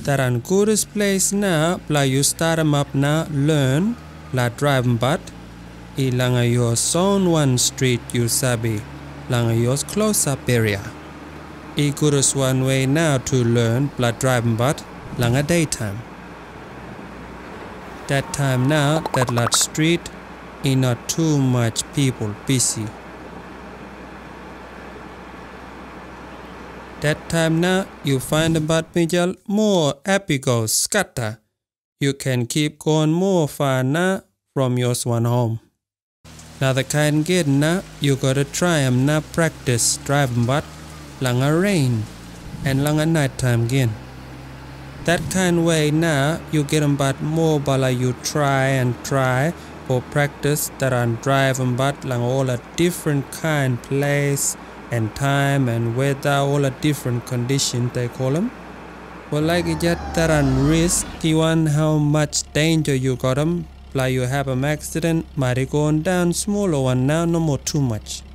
that an goodest place na pla you start 'em up na learn la drive but ilanga your zone one street you sabi langa your close up area. I goodest one way now to learn pla drive but langa daytime. That time now that lot street is not too much people busy. That time now you find about Mijal more apical scatter. You can keep going more far now from your swan home. Now the kind get now you gotta try 'em now practice driving but langa rain and langa night time again. That kind way now you get 'em but more bala you try and try for practice that on driving but lang all a different kind place and time and weather all a different condition they call them. Well like it just that on risk even how much danger you got 'em like you have an accident might it going down smaller one now no more too much.